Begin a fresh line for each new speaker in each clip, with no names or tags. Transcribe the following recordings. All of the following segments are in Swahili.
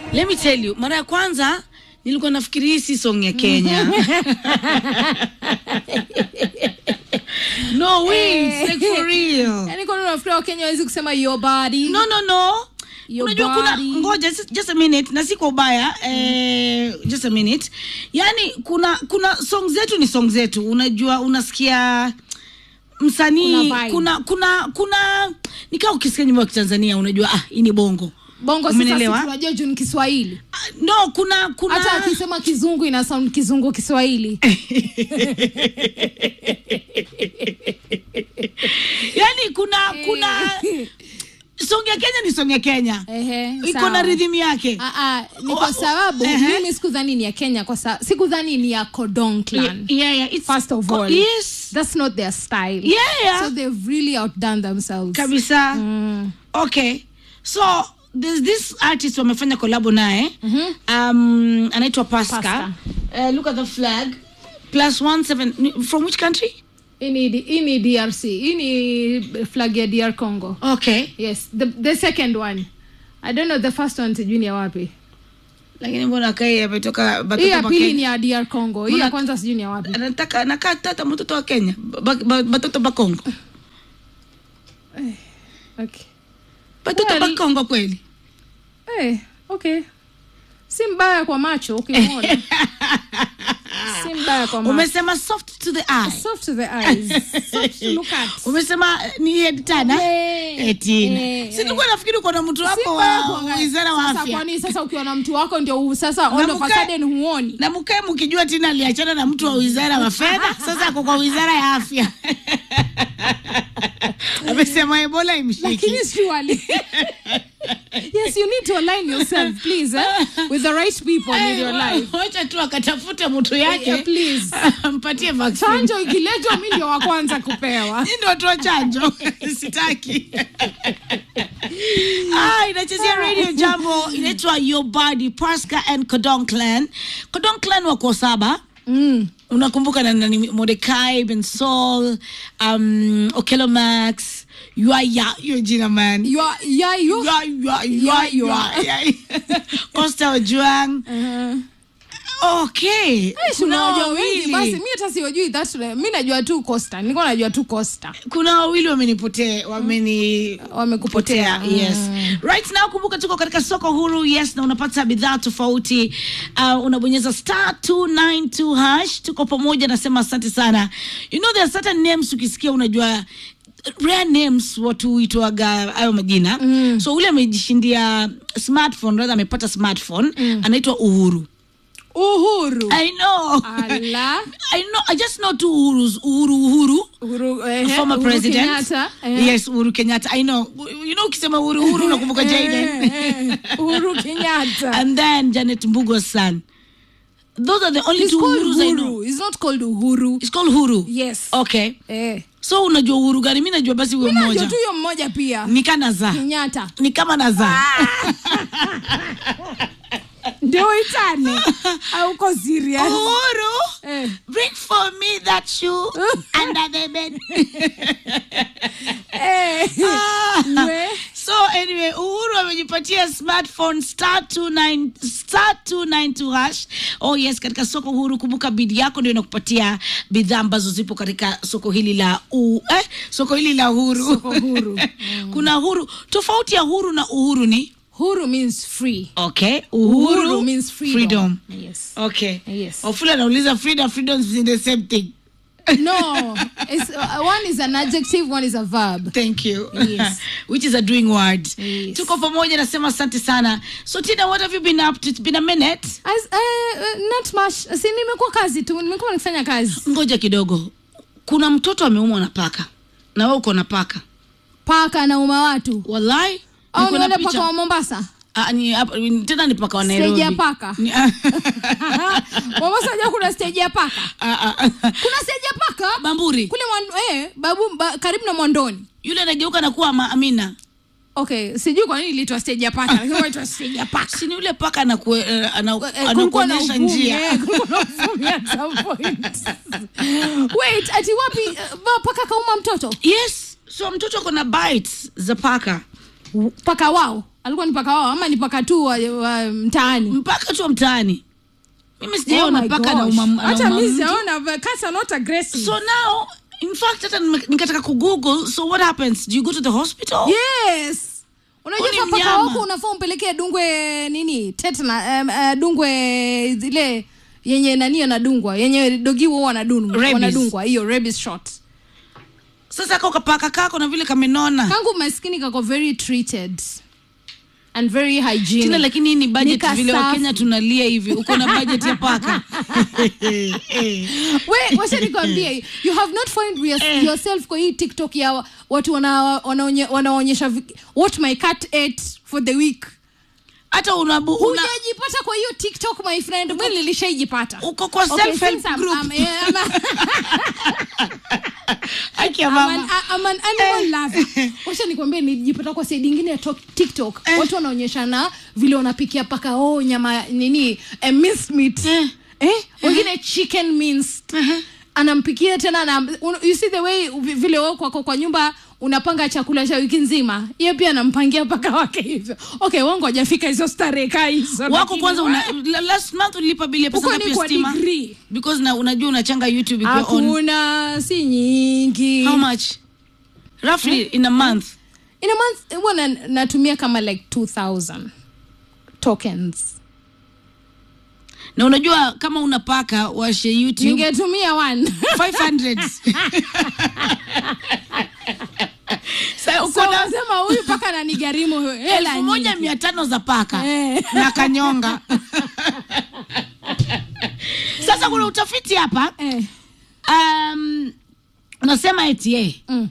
let me tell you mara ya kwanza nilikuwa nafikiri hii si song ya kenya no wait like for real
yani kwani unafikiria wakenya wawezi kusema your body
no no no
Your
unajua kuna
body.
ngoja just- just a minute na si kwa ubaya eh, just a minute yani kuna kuna song zetu ni song zetu unajua unasikia msanii
Kuna vibe.
kuna kuna kuna nikaa ukisikia nyimbo ya kitanzania unajua ah hii ni bongo
bongo sasa
Umenielewa?
si tunajua juu ni kiswahili
Ah, no kuna kuna
hata akisema kizungu ina sound kizungu kiswahili
yani kuna kuna song ya kenya ni song ya kenya
Ehe,
iko
sawa.
na rhythm yake
Ah, ah, ni kwa sababu
Ehe.
mimi sikudhani ni ya kenya kwa sababu sikudhani ni ya Kodong clan
yeah, yeah, it's,
first of all
yes
that's not their style
yeah, yeah.
so they've really outdone themselves
kabisa
Mm.
okay so there's this artist wamefanya kolabo naye um, anaitwa pasca,
Pasca.
Uh, look at the flag plus one seven from which country
hii ni hii ni drc hii ni flag ya dr congo
okay
yes the, the second one i don't know the first one sijui ni ya wapi
lakini mbona kai ametoka
hii
batoto
ya
wa
pili
Kenya?
ni ya dr congo hii ya
Mbona-
kwanza sijui ni ya wapi
anataka anakaa tata mtoto wa kenya Ba- ba- batoto bakongo
okay
batoto
Well-
bakongo kweli
hey, okay si mbaya kwa macho ukimwona si mbaya kwa macho
umesema soft to the eye
soft to the eyes soft to look at
umesema ni hedtana
Eh,
etina
eh,
si tulikuwa nafikiri uko na mtu
Si
wako
mbaya
wa
kuangalia.
wizara wa
Sasa
afya
kwani sasa ukiwa na mtu wako ndio u- sasa all of a
mkae-
sudden huoni
na mkae mkijua tina aliachana na mtu wa wizara wa fedha sasa ako kwa wizara ya afya amesema ebola imshiki
lakini surely yes you need to align yourself please eh? with the right people in your life
wacha tu akatafute mtu yake
Yeah, please.
mpatie vaccine
chanjo ikiletwa mi ndio wa kwanza kupewa
Hii ndio toa chanjo sitaki ah, inachezea radio jambo inaitwa your body pasca and codon clan codon clan wako saba
mm.
unakumbuka na nani Mordecai Ben Sol um, Okelo Max Yuaya hiyo jina man
you are, yeah, you
Yua, yua, yua,
Yua, yua.
yua. Costa Ojuang
uh-huh.
okay
Eish,
kuna
unawajua wengi
wawili
basi mi hata siwajui that mi najua tu costa nilikuwa najua tu costa
kuna wawili wamenipotea wameni
wamekupotea
potea yes right now kumbuka tuko katika soko huru yes na unapata bidhaa tofauti uh, unabonyeza star 292 hash tuko pamoja nasema asante sana you know there are certain names ukisikia unajua rare names watu huitwaga hayo majina mm. so ule amejishindia smartphone rather amepata smartphone mm. anaitwa uhuru
uhuru
i know
ala
i know i just know two uhurus uhuru uhuru
uhuru eh,
former
Uhuru
president
Kenyatta, eh.
yes uhuru kenyatta i know you know ukisema uhuru uhuru unakumbuka jaden
Eh, eh, uhuru kenyatta
and then janet mbugo's son those are the only
He's
two
called
uhurus i know
uhuru He's not called uhuru
it's called huru
yes
okay
eh.
so unajua uhuru gani mi najua basi huyo
najua
mmoja
tu hiyo mmoja pia
ni kanaza
kenyatta
ni kama naza
ndio itane auko serious
uhuru
eh.
bring for me that shoe under the bed
Eh.
Ah.
We.
so anyway uhuru amejipatia smartphone star 29 star 292 hash oh yes katika soko huru kumbuka bidi yako ndio inakupatia bidhaa ambazo zipo katika soko hili la u, eh, soko hili la huru
Soko huru.
kuna huru tofauti ya huru na uhuru ni
huru means free
okay uhuru,
Uhuru means freedom.
freedom.
Yes.
okay
Yes.
ofula anauliza freedom freedom is the same thing
no it's, uh, one is an adjective one is a verb
thank you
Yes.
which is a doing word
Yes.
tuko pamoja nasema asante sana so tina what have you been up to it's been a minute
As, uh, uh, not much si nimekuwa kazi tu nimekuwa nikifanya kazi
ngoja kidogo kuna mtoto ameumwa na paka na wewe uko na paka
paka na uma watu
wallahi
au
niko
ni
na
wale
picha.
paka wa mombasa
Ah, ni, hapa- ni- tena ni paka wa nairobi
Stage ya paka.
Ni-
mombasa ja kuna stage ya paka
Ah, ah, ah.
kuna stage ya paka
bamburi
kule mwando, eh, babu ba, karibu na mwandoni
yule anageuka na kuwa ma- amina
okay sijui kwa nini iliitwa stage ya paka lakini inaitwa stage ya paka
sini yule paka anaku, eh, ana-
Eh, kulikuwa na
anakuonyesha
uvumi,
njia
eh, kulikuwa na uvumi at some point. wait ati wapi eh, ba- paka kauma mtoto
yes so mtoto ako na bites za paka
paka wao alikuwa ni paka wao ama ni paka tu wa, wa mtaani
mpaka tu wa mtaani mimi
Oh
sijaona
my
paka na
gosh.
umam-
hata
anauma
mi
mtu.
sijaona but cats are not aggressive
so now in fact hata nime- nikataka kugoogle so what happens do you go to the hospital
yes unajua
Huyu ni
paka
mnyama.
wako unafaa umpelekee dungwe nini tetna um, uh, dungwe zile yenye nani anadungwa yenye dogi huo wanadungwa
Rabies.
wanadungwa hiyo rabies shot
sasa ka ukapaka kako na vile kamenona
kangu maskini kako very treated and very
tina
hygienic
lakini hii ni budget
Nika
vile
safi.
wakenya tunalia hivi uko na budget ya paka
we wacha nikwambie you have not found your, yourself kwa hii tiktok ya watu wana- wanaonye- wanaonyesha vi- what my cat ate for the week
hata unabu una,
hujajipata kwa hiyo tiktok my friend mi nilishaijipata
uko kwa
Okay,
self help
since I'm-
group
I'm- eh, I'm a-
Haki ya
I'm an,
mama
I'm an animal lover. wacha nikwambie nilijipata kwa saidi ingine ya tok- tiktok
Eh.
watu wanaonyeshana vile wanapikia paka oh nyama nini eh, minced meat
Eh.
eh? wengine chicken minced anampikia tena na un, you see the way vi- vile wewe kwako kwa nyumba unapanga chakula cha wiki nzima ye pia anampangia paka wake hivyo okay wangu hajafika hizo starehe kaa hizo
wako
lakini
kwanza
wa-
una, la- last month ulilipa bili ya pesa
Huko
ngapi
ni
ya
kwa
stima
degree.
because na unajua unachanga youtube ikiwa on
hakuna si nyingi
how much roughly in a month
in a month huwa na, natumia kama like 2000 tokens
na unajua kama unapaka washe youtube
ningetumia one
500 Sa
so
uko na
nasema huyu paka ananigharimu hela
elfu moja
nyingi
mia tano za paka
Eh.
na kanyonga sasa kuna utafiti hapa
eh.
um, unasema eti eh,
mm.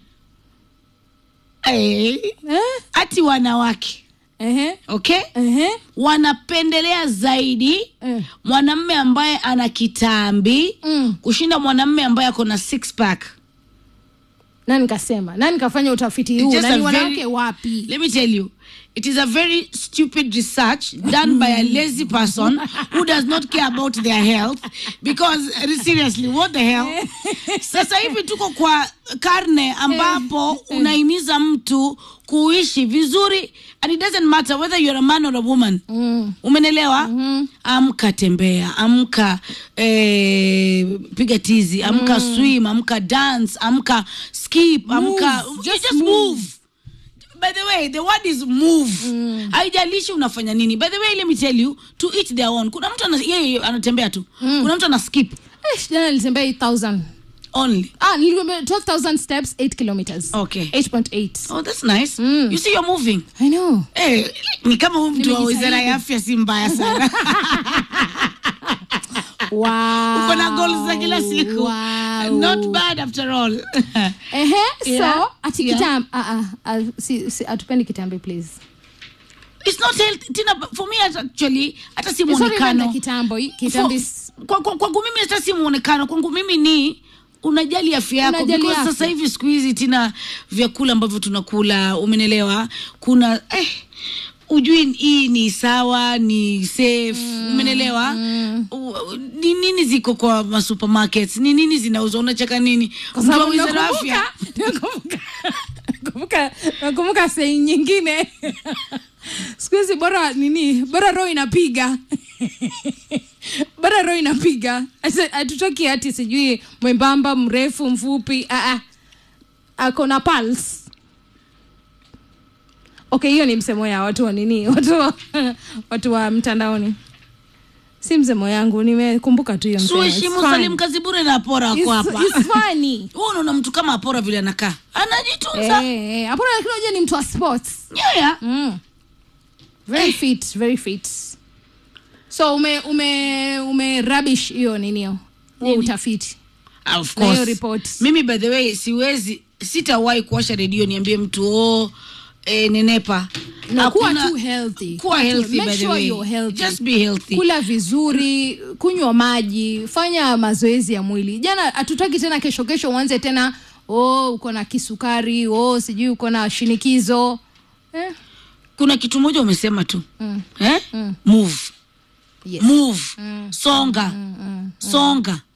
eh,
eh?
ati wanawake
Ehe.
okay
Ehe.
wanapendelea zaidi
Eh.
mwanamme ambaye ana kitambi
Mm.
kushinda mwanamme ambaye ako na six pack
nani kasema nani kafanya utafiti
It's
huu
just
nani
a very-
wanawake wapi
let me tell you it is a very stupid research done by a lazy person who does not care about their health because uh, seriously what the hell sasa hivi tuko kwa karne ambapo unahimiza mtu kuishi vizuri and it doesn't matter whether you're a man or a woman
mm.
umenelewa mm-hmm. amka tembea amka eh, piga tizi amka mm. swim amka dance amka skip amka
Move,
you
just
just
move.
move by the way the word is move haijalishi unafanya nini by the way let me tell you to each their own kuna mtu ana- yeye anatembea tu kuna mtu ana skip
Eh, jana nilitembea 8000
only
ah nilitembea 12000 steps 8 kilometers
Okay.
8.8
oh that's nice you see you're moving
i know
Eh, ni kama huyu mtu wa
Nimejitahidi.
wizara ya afya si mbaya sana
wow
uko na goals za kila siku
wow.
not bad after all
ehe
Yeah.
so ati
Yeah.
kitam ah, ah, ah, si, si, atupendi kitambi please
it's not healthy tina for me actually hata si
Sorry, banda
muonekano
kitambo hii, kitambi
For- kwa- kwa- kwangu mimi hata si muonekano kwangu mimi ni unajali afya yako
Unajali
because
afya.
sasa hivi siku hizi tina vyakula ambavyo tunakula umenelewa kuna eh, ujui hii ni sawa ni safe umenelewa U- ni nini ziko kwa masupermarkets ni nini zinauzwa unacheka nini
Kwa
mtu wa
sababu
wizara ya
nakumbuka-
afya
nakumbuka- nakumbuka nakumbuka sei nyingine siku hizi bora nini bora roho inapiga bora roho inapiga Asa- hatutoki hati sijui mwembamba mrefu mfupi ah, ah. ako na pulse okay hiyo ni msemo ya watu wa nini watu wa, watu wa mtandaoni si msemo yangu nimekumbuka tu hiyo msemo. It's
suheshimu
fine.
salim kazi bure na apora wako
It's-
hapa
it's funny.
Wewe unaona mtu kama apora vile anakaa anajitunza
Eh, eh, hapana lakini unajua ni mtu wa sports
yeah.
mm. very fit very fit so ume ume ume rubbish hiyo ninio huo
Nini?
utafiti
Ah, of
Na hiyo
course.
report.
mimi by the way siwezi sitawahi kuwasha redio niambie mtu o e, nenepa
na kuwa
Hakuna-
tu healthy
kuwa
tu-
healthy
make
by the
sure
way.
you're healthy.
Just be healthy.
kula vizuri kunywa maji fanya mazoezi ya mwili jana hatutaki tena kesho kesho uanze tena oh uko na kisukari oh sijui uko na shinikizo eh?
kuna kitu moja umesema tu
mm.
eh? move
yes.
move songa songa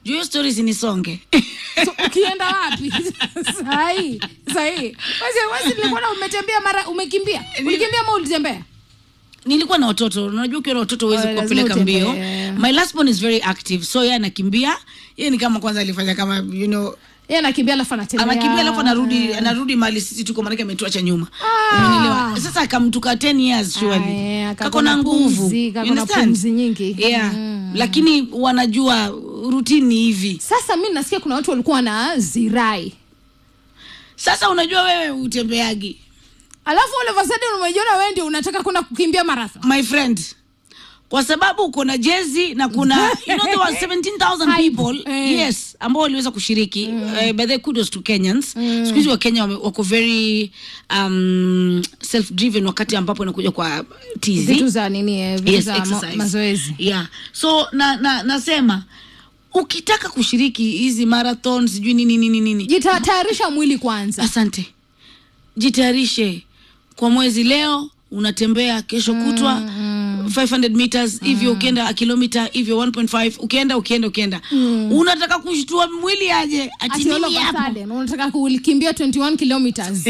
juu hiyo story sinisonge
so ukienda wapi sahii sahii wasi wasi nilikuwa umetembea mara umekimbia ulikimbia ama ulitembea
nilikuwa na watoto unajua ukiwa na watoto huwezi
Oh, lazima
kuwapeleka mbio
utembee.
my last born is very active so yeye anakimbia yeye ni kama kwanza alifanya kama you know
yeye anakimbia alafu anatembea
anakimbia alafu anarudi anarudi mali sisi tuko maanake ametuacha nyuma
Ah.
Umenielewa? sasa akamtuka 10 years
Ah,
surely
yeah, kako
kako na
na
nguvu
pumzi,
You
kako na
understand?
pumzi nyingi.
yeah
Mm.
lakini wanajua rutini hivi
sasa mi nasikia kuna watu walikuwa na zirai
sasa unajua wewe utembeagi
alafu all of a sudden umejiona wewe ndio unataka kwenda kukimbia marathon
my friend kwa sababu kuna jezi na kuna you know there were 17000
Hype.
people
Eh.
yes ambao waliweza kushiriki mm. uh, by the way, kudos to Kenyans mm. siku hizi wa Kenya wame- wako very um, self driven wakati ambapo inakuja kwa tizi
vitu za nini eh, vitu
yes,
za ma-
exercise.
mazoezi
yeah so na, na nasema ukitaka kushiriki hizi marathon sijui nini nini nini
jitayarisha mwili kwanza
asante jitayarishe kwa mwezi leo unatembea kesho kutwa 500 meters hivyo ukienda kilomita hivyo 1.5 ukienda ukienda ukienda unataka kushtua mwili aje ati
Ati all
mimi
of a
hapo
sudden, unataka kukimbia 21 kilometers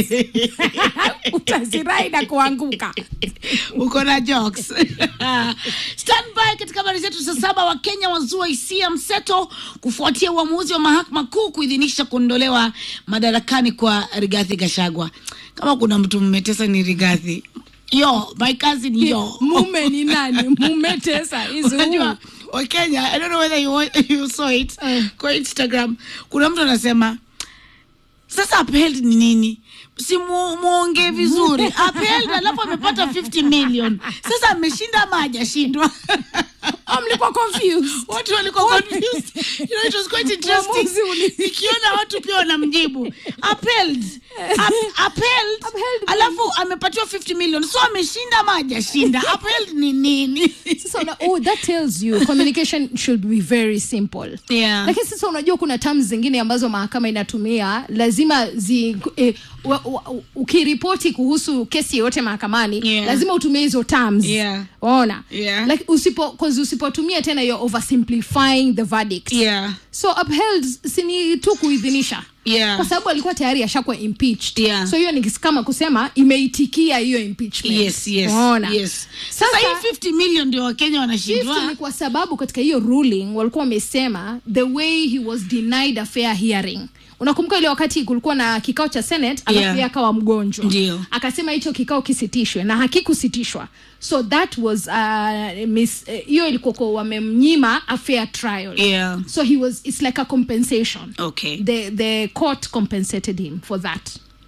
utazirai na kuanguka
uko na jokes stand by katika habari zetu saa saba wa kenya wazua hisia mseto kufuatia uamuzi wa mahakama kuu kuidhinisha kuondolewa madarakani kwa rigathi gashagwa kama kuna mtu mmetesa ni rigathi yo my cousin yo
mume ni nani mume tesa is who?
unajua wakenya i don't know whether you, wa- you saw it
Eh.
kwa instagram kuna mtu anasema sasa upheld ni nini si mu- muongee vizuri upheld alafu amepata 50 million sasa ameshinda ama hajashindwa
Oh, mlikuwa confused
watu walikuwa confused you know it was quite interesting
Uamuzi uli-
ikiona watu pia wanamjibu upheld Up- upheld
Upheld
alafu amepatiwa 50 million so ameshinda ama hajashinda upheld ni nini
sasa una, oh, that tells you communication should be very simple
Yeah.
lakini sasa unajua kuna terms zingine ambazo mahakama inatumia lazima zi eh, wa, wa, ukiripoti kuhusu kesi yoyote mahakamani
Yeah.
lazima utumie hizo terms
Yeah.
ona
Yeah.
like usipo 'cause usipotumia tena you're oversimplifying the verdict
yeah
so upheld sini tu kuidhinisha
Yeah.
kwa sababu alikuwa tayari ashakuwa impeached
Yeah.
so hiyo ni kama kusema imeitikia hiyo impeachment
yes yes
Unaona?
yes sasa
Sasa-
hii 50 million ndio wakenya
50
wanashindwa
ni kwa sababu katika hiyo ruling walikuwa wamesema the way he was denied a fair hearing unakumbuka ile wakati kulikuwa na kikao cha senate alafu
Yeah.
yeye akawa mgonjwa
Ndio.
akasema hicho kikao kisitishwe na hakikusitishwa so that was uh, miss- eh, hiyo ilikuwa kwa wamemnyima a fair trial
yeah
so he was it's like a compensation
okay
the the court compensated him for that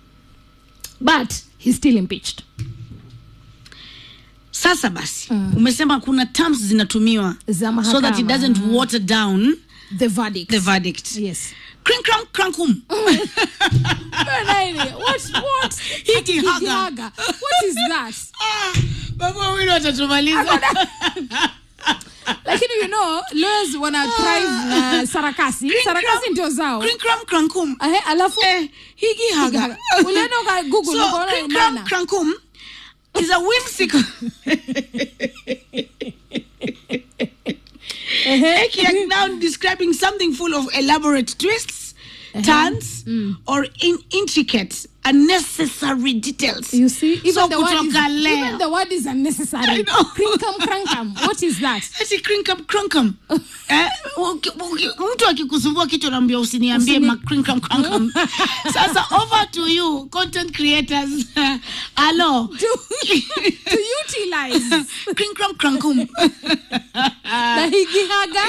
but he's still impeached
sasa basi umesema kuna terms zinatumiwa
Za
so that
mahakama.
it doesn't water down
the verdict
the verdict
yes
Crank, crank, crankum.
Nani? what what
Hiki
Hiki
haga.
haga. what is that
Ah, baba wawili watatumaliza
lakini you know lawyers wana thrive na sarakasi sarakasi ndio zao
Crank, crank, crankum.
Ahe, alafu
Eh, higi haga
haga. ulienda uka google
so
ukaona
crank,
maana.
crank, crankum is a whimsical
Ehe.
Like now describing something full of elaborate twists, turns, or in intricate, unnecessary details.
you see even
So
the word is,
kutoka leo.
even the word is
I
unnecessary
know.
crinkam crankam what is that
Ati crinkam crankam. eh, uki- uki- mtu akikusumbua kichwa naambia usiniambie
Usini-
ma crinkam crankam. Sasa over to you content creators. Hello.
to, to utilize
crinkam crankum.
na higi haga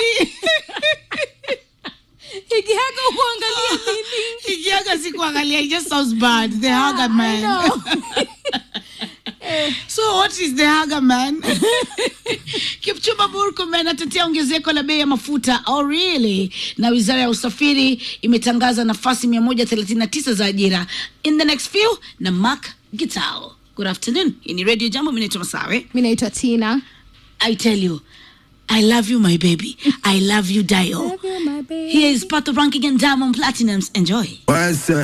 higi haga kuangalia nini
Ikiaga si kuangalia it just sounds bad. The haga
I
man.
know.
So what is the haga man? Kipchumba Murkomen anatetea ongezeko la bei ya mafuta. Oh really? Na Wizara ya Usafiri imetangaza nafasi 139 za ajira in the next few na Mark Gitao. Good afternoon. Hii ni Radio Jambo, mimi naitwa Masawe.
mi naitwa tina
I tell you, I love you my baby. I love you Dio. Here is part of ranking and diamond platinums. Enjoy.
What's up?